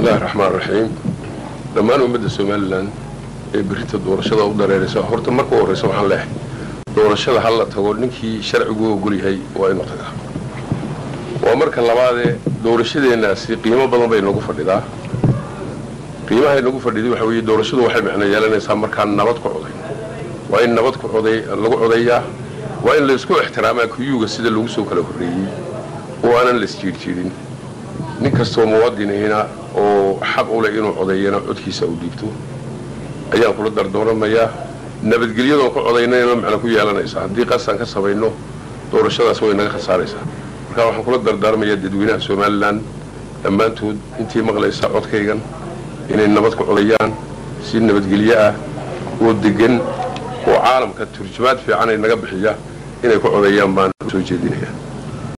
bismillahi raxmaan raxiim dhammaan ummadda somalilan ee berita doorashada u dareeraysa horta marka u horreysa waxaan leehay doorashada ha la tago ninkii sharcigu ogol yahay waa inuu tagaa waa marka labaadee doorashadeennaasi qiimo badan bay nagu fadhidaa qiimahay nagu fadhiday waxa weeye doorashadu waxay macno yeelanaysaa markaan nabad ku coday waa in nabad ku coday lagu codayaa waa in laysku ixtiraamaa kuyuuga sida lagu soo kala horreeyey oo aanan la isjiirjiirin nin kastoo muwaadinihina oo xaq u leh inuu codeeyana codkiisa u dhiibto ayaan kula dardooramayaa nabadgelyadoon ku codaynayna macno ku yeelanaysaa haddii qasaan ka samayno doorashadaas way naga khasaaraysaa marka waxaan kula dardaarmayaa dadweynaha somalilan dhammaantood intii maqlaysa codkaygan inay nabad ku codayaan si nabadgelyo ah oo degan oo caalamka turjumaad fiican ay naga bixiya inay ku codeeyaan baan u soo jeedinayaa